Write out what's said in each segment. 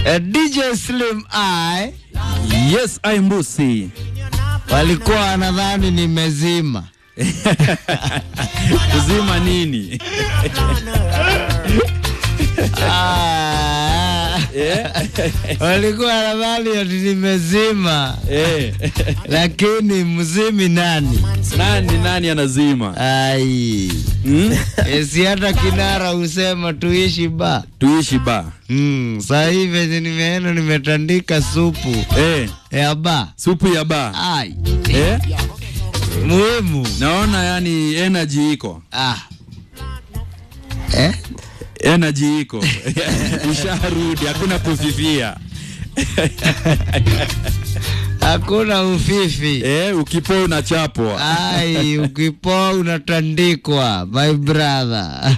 Eh, DJ Slim I Yes, I Mbusi. walikuwa wanadhani nimezima. Kuzima nini? Ah, Eh? walikuwa wanadhani ati nimezima, Eh. lakini mzimi nani? Nani nani anazima? Ai, Hmm? Eh, si hata kinara husema tuishi ba Tuishi ba. Mm, saa hii venye nimeenda nimetandika supu Eh, ya ba. supu ya ba. Ai, Eh? muhimu. Naona yani energy iko. Ah. Eh? Energy iko. Usharudi, hakuna kufifia. Hakuna ufifi. Eh, ukipoa unachapwa. Ai, ukipoa unatandikwa, my brother.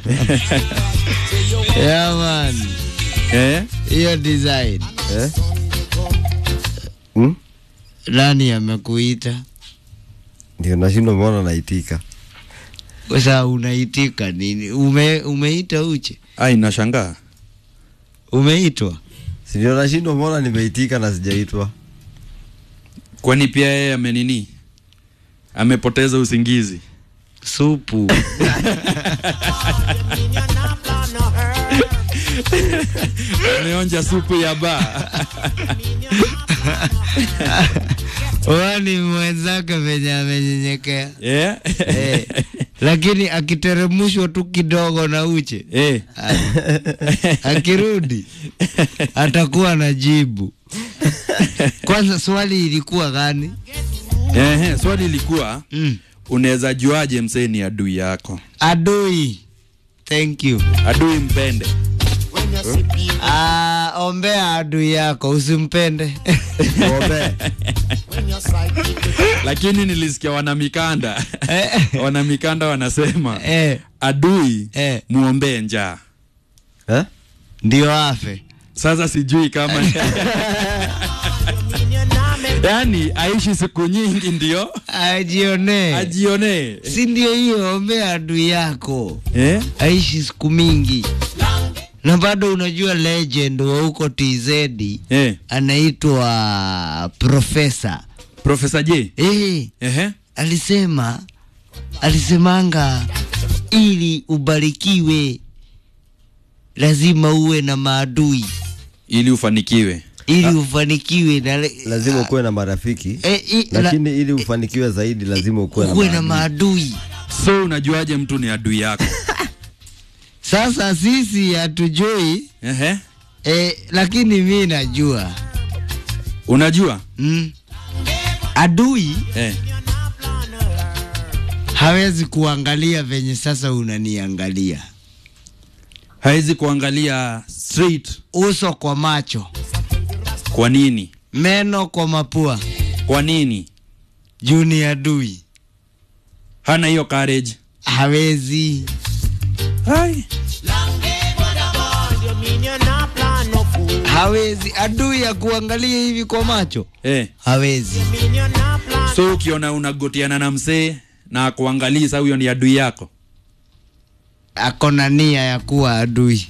yeah, man. Eh? Hiyo design. Eh? Hmm? Nani amekuita? Ndio nashindwa mbona naitika. Sasa unaitika nini? Ume, umeita uche? Ai, nashangaa. Umeitwa? Si ndio nashindwa mbona nimeitika na sijaitwa. Kwani pia yeye amenini? Amepoteza usingizi. Supu. Ameonja supu ya ba. Wani mwenzake venye amenyenyekea. Eh? Eh, lakini akiteremshwa tu kidogo na uche Eh. akirudi atakuwa na jibu. Kwanza swali ilikuwa gani? Ehe, swali ilikuwa Mm. unaweza juaje msee ni adui yako? Adui. Thank you. Adui mpende. Ah, ombea adui yako usimpende. Ng'ombe. Lakini nilisikia wanamikanda Eh, wanamikanda wanasema eh, adui eh, muombee njaa. Eh? ndio afe. Sasa sijui kama yaani aishi siku nyingi ndio Ajionee. ajionee Si ndio hiyo, ombea adui yako eh? aishi siku mingi, na bado unajua legend wa huko TZ Eh. anaitwa Profesa Profesa J eh, Ehe. alisema alisemanga ili ubarikiwe lazima uwe na maadui ili ufanikiwe ili ufanikiwe na le- Lazima ukuwe na marafiki. eh, i- la- Lakini ili ufanikiwe zaidi lazima ukuwe na uwe na maadui. maadui. so unajuaje mtu ni adui yako Sasa sisi hatujui Ehe. eh, lakini mi najua unajua mm. Adui eh. hawezi kuangalia venye sasa unaniangalia, hawezi kuangalia straight uso kwa macho, kwa nini meno kwa mapua, kwa nini juu ni adui, hana hiyo courage hawezi Hai. hawezi. Adui ya kuangalia hivi kwa macho eh. hawezi. so ukiona unagotiana na msee na kuangalii sa huyo ni adui yako Ako na nia ya kuwa adui.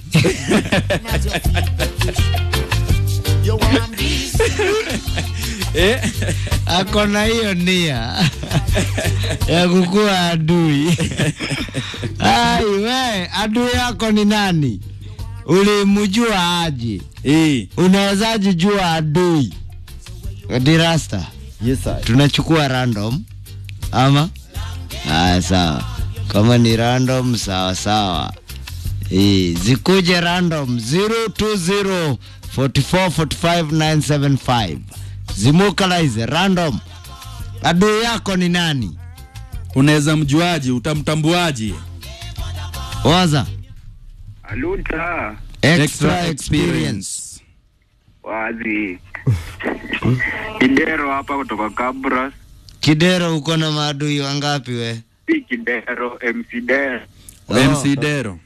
eh? Ako na hiyo nia ya kukuwa adui. Ai we, adui yako ni nani? Ulimjua aje? Eh. Unawezaje jua adui? Dirasta, Yes, I. tunachukua random ama? Haya, sawa. Kama ni random, sawa sawa. Eh, zikuje random 020 44 45 975. Zimukalize random. Adui yako ni nani? unaweza mjuaji utamtambuaji Waza. Aluta Extra experience. wazi Kidero hapa kutoka Kabras, Kidero uko na maadui wangapi we? si Kidero, MC Dero. Oh. mc dero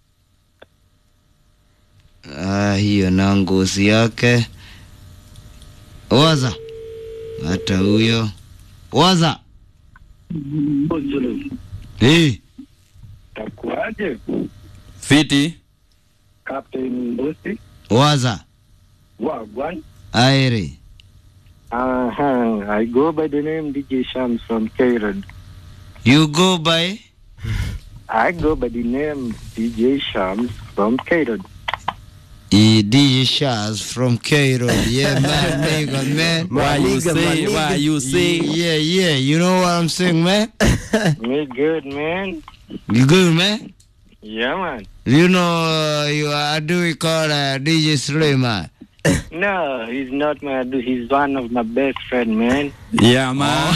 Ah, hiyo na ngozi yake. Waza. Hata huyo. Waza. Eh, Takuaje fiti Captain Mbusi? waza. Wagwan. Aire. Uh-huh. I go by the name DJ Shams from K-Road. You go by I go by the name DJ Shams from K-Road. E DJ Shaz from Cairo. Yeah, man, nigga, man. Why you Maniga, say, maniga. why you say? Yeah, yeah. You know what I'm saying, man? Me good, man. You good, man? Yeah, man. You know, uh, you are do we call uh, DJ Suleiman? No, he's not my dude. He's one of my best friend, man. Yeah, man.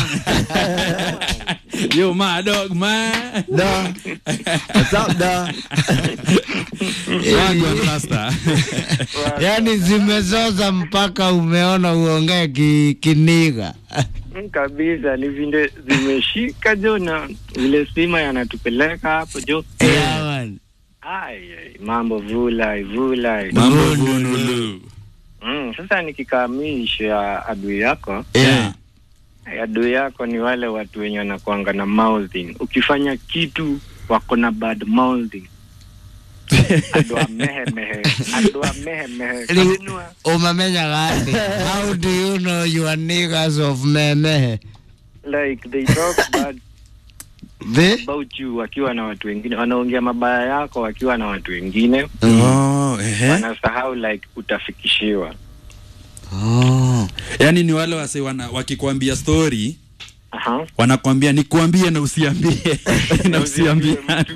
you my dog, man. Da. What's up, da? Wagwan Rasta. Yaani zimezoza mpaka umeona uongee ki, kiniga. Mm, kabisa ni vile zimeshika jo na vile sima yanatupeleka hapo jo Yeah, man. Ai, ai, mambo vulai vulai Mambo Vunulu. vunulu. mm, sasa nikikamilisha adui yako Yeah. adui yako ni wale watu wenye wanakuanga na mouthing ukifanya kitu wako na bad mouthing adua mehemehe adua mehemehe Li- Kanunua. Umemenya gani? How do you know you are niggas of memehe? like they talk bad The? about you wakiwa na watu wengine wanaongea mabaya yako wakiwa na watu wengine Oh, ehe. wanasahau like utafikishiwa Oh. Yaani ni wale wase wana, wakikwambia story Aha. wanakwambia nikuambie na usiambie na usiambie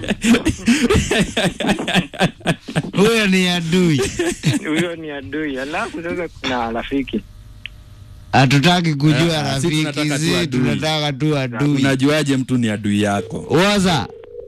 Huyo ni adui. huyo ni adui alafu sasa kuna rafiki Hatutaki kujua Ah, si rafiki tunataka tu zi, adui. tunataka tu adui. unajuaje mtu ni adui yako Waza.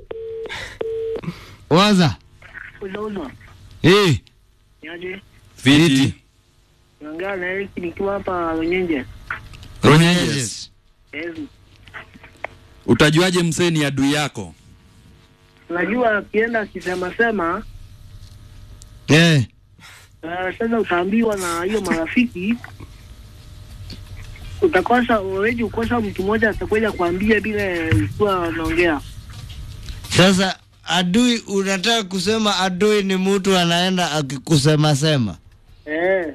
Waza. Unaona, Eh, yaje fiti naongea na Eric nikiwa hapa Runyenje. Runyenjes. Yes. utajuaje msee ni adui yako Unajua akienda akisema sema Eh. uh, sasa utaambiwa na hiyo marafiki utakosa already ukosa mtu mmoja atakuja kuambia bila ukiwa unaongea. Sasa adui, unataka kusema adui ni mtu anaenda akikusema sema? Eh,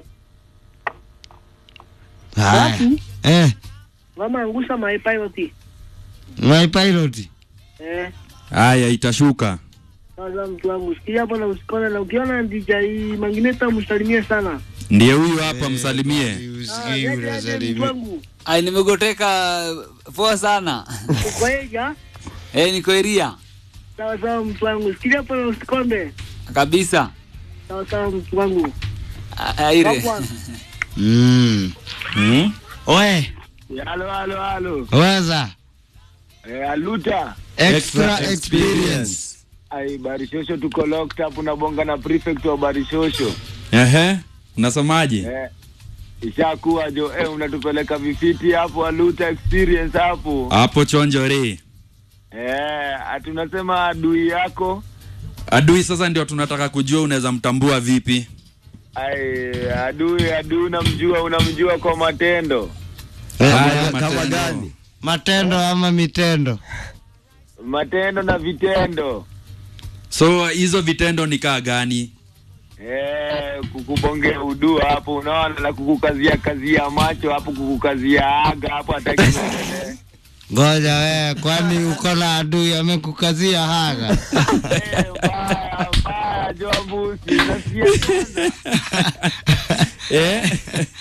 Haya. Alafu? Eh, mama angusha my pilot. my pilot. Eh, haya itashuka sasa mtu wangu sikia hapo na usikone na ukiona DJ Mangineta msalimie sana. ndiye huyu hapa msalimie Ah, Usikii yaje, yaje, mtu unasalimia. wangu. Ai, nimegoteka poa sana. Uko eja? Eh, niko eria Sawa sawa mtu wangu. Sikia hapo na usikonde. kabisa. Sawa sawa mtu wangu. A- Aire. Wakwa. Mm. hmm? Oe, halo halo halo waza. eh, aluta Extra experience. ai barishosho tuko locked up unabonga na prefect wa barishosho Ehe, unasemaje eh, ishakuwa jo eh, unatupeleka vifiti hapo aluta experience hapo hapo chonjore eh, ati unasema adui yako adui sasa ndio tunataka kujua unaweza mtambua vipi ai adui adui unamjua unamjua kwa matendo Haya, Kama matendo. gani? Matendo ama mitendo? matendo na vitendo so hizo vitendo ni kaa gani Eh, kukubongea udua hapo unaona na kukukazia kazia macho hapo kukukazia aga hapo hataki kuendelea. Ngoja wewe, kwani uko na adui amekukazia haga? Eh, mbaya mbaya joa mbusi nasikia kwanza eh?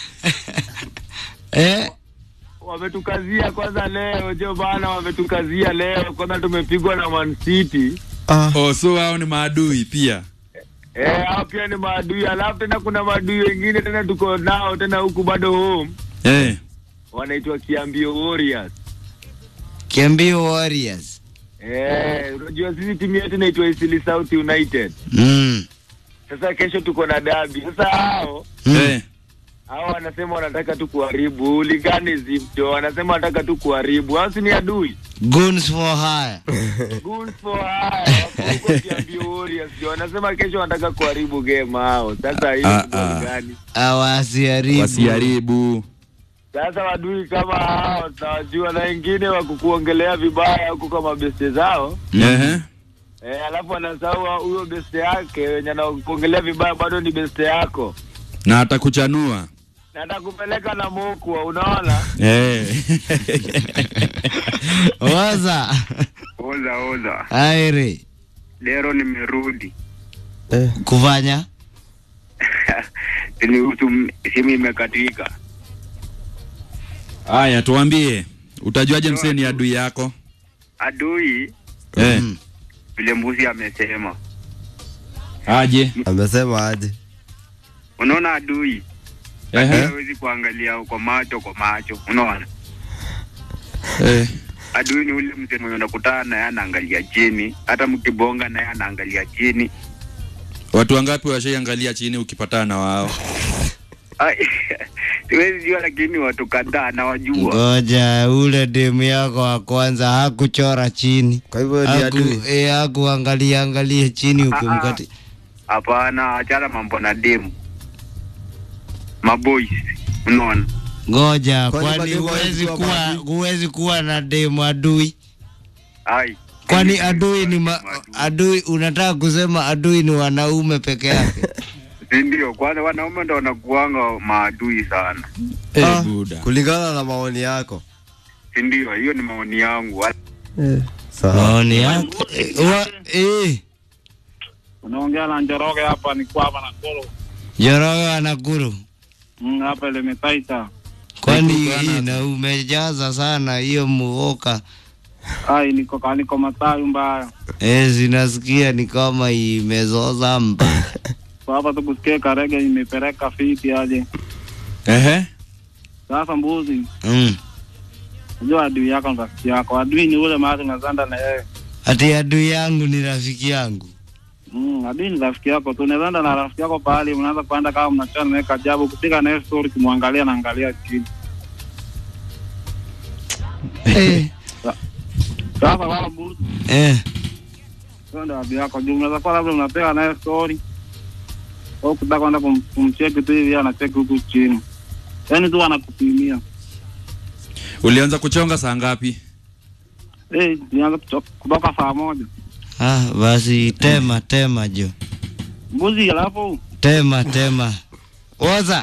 Eh, wametukazia kwanza leo jo bana wametukazia leo kwanza tumepigwa na Man City Ah, oh, so hao ni maadui pia eh hao pia ni maadui alafu tena kuna maadui wengine tena tuko nao tena huku bado home eh. wanaitwa Kiambio Warriors Kiambio Warriors. eh unajua sisi timu yetu inaitwa Isili South United Mm. sasa kesho tuko na dabi sasa hao Mm. Eh. hao wanasema wanataka tu kuharibu uliganism jo wanasema wanataka tu kuharibu hao si ni adui Guns for hire. Goals for hire wako huko Kiambio Warriors jo wanasema kesho wanataka kuharibu game hao sasa hiyo Ah, ni goli ah. gani Awasiharibu. wasiharibu sasa wadui kama hao tunawajua na wengine wa kukuongelea vibaya huko kama beste zao Ehe. eh, alafu anasahau huyo beste yake wenye anakuongelea vibaya bado ni beste yako na atakuchanua natakupeleka na mokwa unaona eh. Oza. Oza oza. Aire. Dero nimerudi. Eh. Kufanya? Nihusu simu imekatika. Haya, tuambie, utajuaje msee ni adui yako Adui eh? Mm. vile mbuzi amesema. Aje Amesema aje? Unaona adui Ehe. hawezi kuangalia kwa macho kwa macho. Unaona? Eh. Adui ni ule mzee mwenye unakutana naye anaangalia chini, hata mkibonga naye anaangalia chini. Watu wangapi washaiangalia chini ukipatana na wao? Ai, Siwezi jua, lakini watu kadhaa nawajua. Ngoja ule demu yako wa kwanza hakuchora chini. Kwa hivyo ni Haku, adui. eh, hakuangalia angalia chini ukimkati. Hapana, achana mambo na demu. Maboys, unaona? Ngoja, Kwani kwani mademu huwezi hawezi kuwa kuwa maadui? huwezi kuwa na demu adui? Ai. Kwani adui ni ma, adui unataka kusema adui ni wanaume peke yake? Si ndio? Kwanza wanaume ndo wanakuanga maadui sana, Eh, Ah, buda. kulingana na maoni yako. si ndio? Hiyo ni maoni yangu. Sawa. Maoni yako eh, wa- eh, Unaongea na Njoroge hapa, ni kwapa na kolo Joroge anakuru. mm, hapa ilimetaita Kwani Niko hii bana. na umejaza sana hiyo muoka. ai, niko kaniko matayu mbaya Eh, zinasikia ni kama imezoza mba. kwa hapa tukusikie karege imepeleka fiti aje Ehe. sasa. Mbuzi, Mm. unajua adui yako ni rafiki yako. Adui ni ule mahali unazanda na yeye Ati adui yangu ni rafiki yangu. mm, adui ni rafiki yako tu. Unazanda na rafiki yako pahali, mnaanza kuenda kama mnachana naye kajabu, kupiga naye story, kumwangalia na angalia chini. Eh. Sasa wala mbuzi, Eh. hiyo ndio adui yako juu. Unaweza kuwa labda unapiga naye story au kutaka kwenda kum- kumcheki tu hivi, anacheki huku chini, yaani tu anakupimia Ulianza kuchonga saa ngapi? Eh, nianza kuto- kutoka saa moja Ah, basi tema tema jo. mbuzi, alafu Tema tema. Oza.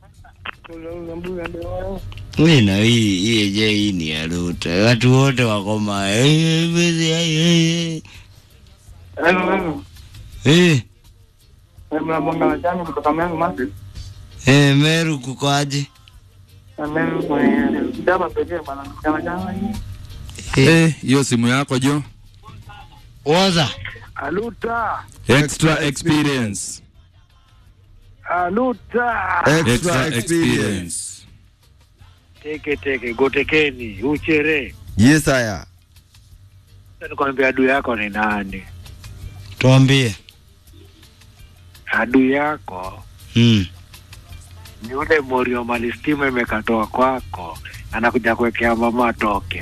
Mimi na hii hii je hii ni ya Ruto. Watu wote wako ma eh bezi eh eh. Eh, mnabonga na jani kutoka Meru Masi eh Meru kuko aje? na Meru kwenye jaba pekee bana, jana jana hii Eh, hiyo simu yako jo. Oza. Aluta, Extra experience. aluta, Extra experience. teke teke, gotekeni, uchere. Yes, haya. Nikwambia adui yako ni nani? Tuambie. Adui yako Mm. ni ule morio mali stima imekatoa kwako, anakuja kuwekea mama atoke.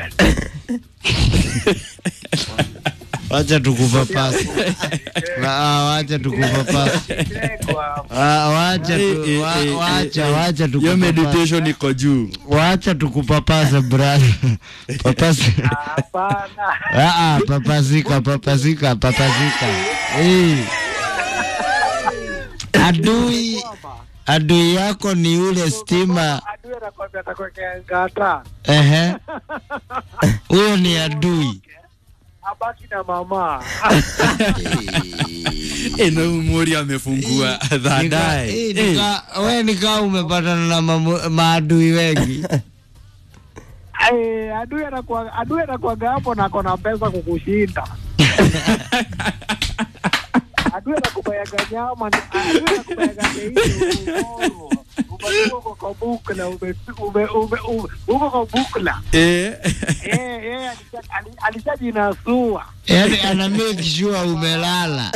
Wacha tukupapase. Ah, wacha tukupapase. Ah, wacha tu, Eh, eh, wa- eh, wacha eh, wacha Hiyo tukupapase. meditation iko juu. Wacha tukupapase brother. Papase. Hapana, Ah, ah, papasika, papasika, papasika. Eh. Adui adui yako ni ule stima. adui anakwambia atakuwekea ngata, Ehe. Huyo ni adui. abaki na mama. Eh, na umuri amefungua Nika- baadaye. eh, nika- we nikaa umepatana na mamu- maadui wengi. Eh, adui anakuwa adui anakuwaga hapo na kona pesa kukushinda. adui anakubayaga nyama, ni- adui anakubayaga hiyo umetoka uko kwa bukla ume ume ume ume- uko kwa bukla Eh. eh eh alisha- ali- alishajinasua Yaani ana make sure umelala.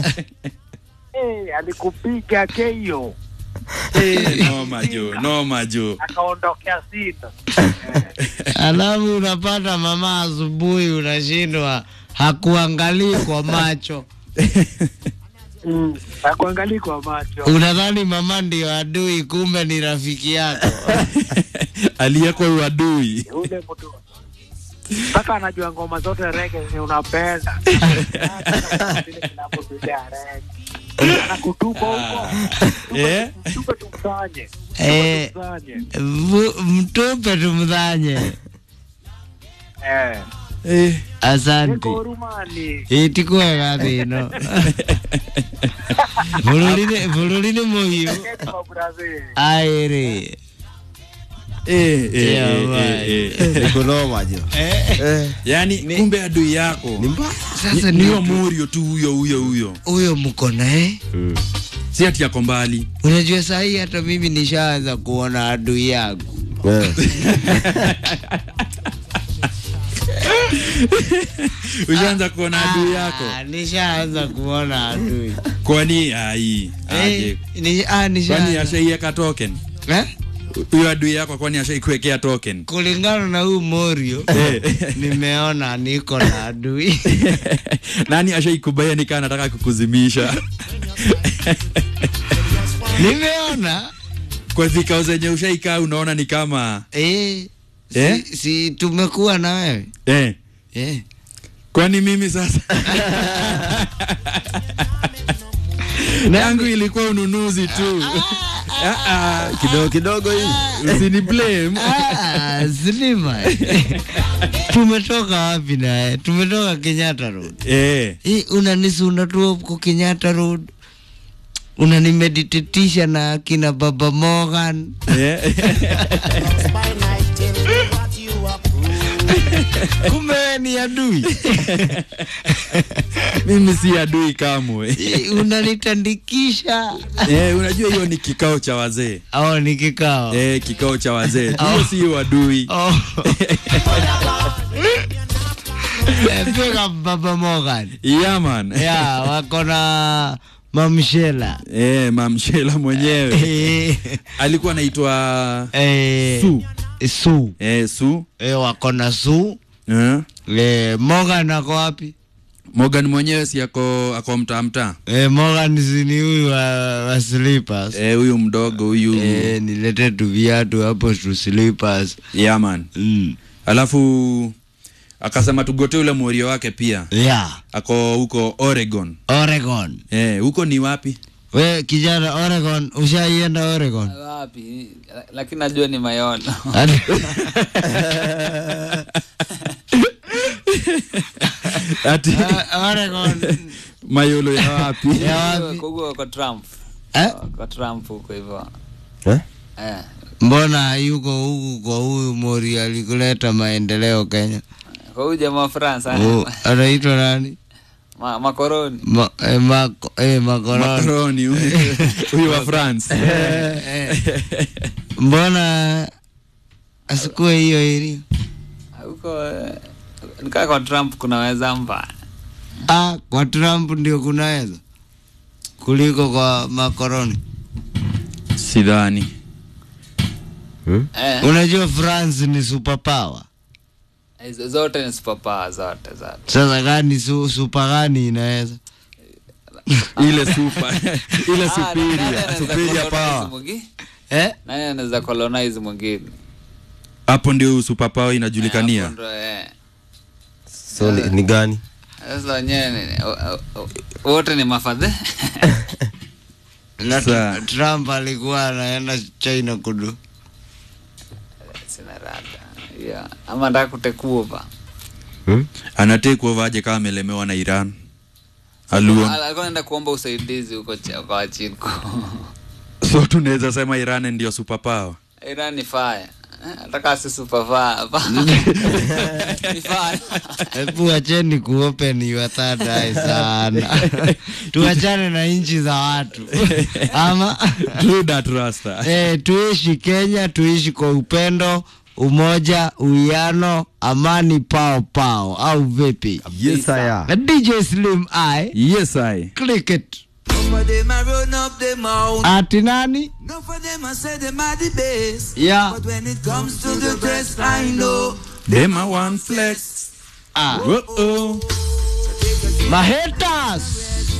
eh alikupiga keyo Eh, noma jo, noma jo. akaondokea sita Alafu unapata mama asubuhi unashindwa hakuangalii kwa macho. mm. akuangalii kwa macho Unadhani mama ndio adui, kumbe ni rafiki yako. Aliyekwa uadui. ule mtu mpaka anajua ngoma zote rege zenye unapenda Zile kinapopiga rege anakutupa huko Eh? tupe tumsanye Eh, tumsanye vu- mtupe tumdhanye. eh Eh. Asante. eko hurumani Itikwega thino. Bũrũri-inĩ bũrũri-inĩ mũhiũ Eti mabrazil aĩrĩ Eh, eh, Yeah, eh, right. eh, eh. nikunoma jo Eh, yaani kumbe adui yako ni mbaya sasa ni ni huyo Morio tu huyo huyo huyo huyo mko naye si ati yako mbali unajua sahii hata mimi nishaanza kuona adui yangu Eh, ushaanza kuona adui yako Ah, nishaanza kuona adui kwani ai aje Eh, ni- ah, kwani nishaanza. ashaiweka token Eh? huyo adui yako kwani ashaikuwekea token kulingana na huyu Morio nimeona niko na adui nani ashaikubaya nikaa nataka kukuzimisha nimeona kwa zikao zenye ushaikaa unaona ni kama eh, Eh? si, si tumekuwa na wewe eh, eh. kwani mimi sasa yangu ilikuwa ununuzi tu Ah, ah, kidogo kidogo hii usini blame Ah, Slima tumetoka wapi naye? Tumetoka Kenyatta Road. eh, Hii unanisunda tu huko Kenyatta Road, unanimeditatisha na kina Baba Morgan. eh. Kumbe wewe ni adui mimi si adui kamwe Hii unanitandikisha. eh, unajua hiyo ni kikao cha wazee Au ni kikao eh, kikao cha wazee hiyo si adui Oh. Eh, Piga Baba Morgan. yeah, man Ya, wako na mamshela eh, mamshela mwenyewe Eh, alikuwa anaitwa eh, Su Su. eh, Su Eh, wako na Su. eh. Eh, Morgan ako wapi? Morgan mwenyewe si ako ako mtaa mtaa Eh, Morgan si ni huyu wa, wa slippers. eh, huyu mdogo huyu Eh, nilete tu viatu hapo tu slippers. yeah, man Mm. alafu akasema tugote ule morio wake pia Yeah. ako huko Oregon Oregon. eh, huko ni wapi We kijana Oregon, ushaienda Oregon? wapi La- lakini najua ni mayolo Ati- ati Ah, Oregon. mayolo ya wapi Ya wapi? huko kwa trump Eh? kwa trump huko hivyo Eh? eh. Mbona yuko huku kwa huyu Mori alikuleta maendeleo Kenya? kwa huyu jamaa wa france Oh, anaitwa nani? ma, makoroni Ma, eh, mako, eh, makoroni. makaroni huyu huyu wa France Mbona asikue hiyo ili? huko eh, nikaa kwa trump kunaweza mba Ah, kwa Trump ndio kunaweza kuliko kwa makoroni. sidhani eh, Unajua France ni superpower. hizo zote ni superpower zote zote Sasa gani su, super gani inaweza? ile super ile Ah, nani superior anaweza superior colonize power mwingi- Eh? nani anaweza colonize mwingine hapo ndio super power inajulikania Hapo ndo, eh. so ni, ni gani sasa wenyewe ni- o- o- o- wote ni mafadhe Na Sa- Trump alikuwa anaenda China kudu. sina rada yeah. ama nataka kutekuova hmm? anatekwa aje kama amelemewa na Iran aluon alikuwa naenda kuomba usaidizi huko cha- kwa wachinku so tunaweza sema Iran ndio super power iran ni fire Eh, nataka si super fire ni fire Hebu acheni kuopen your third eye sana. Tuachane na nchi za watu. Ama true that rasta eh, tuishi Kenya, tuishi kwa upendo, umoja, uwiano, amani, pao pao, au vipi? yes aya Na DJ Slim I yes i click it. Some of them a run up them mouth. Ati nani? Enough of them a say them are the best. Yeah. But when it comes to the test, I know. them a one flex Ah, Whoa-oh. mahaters.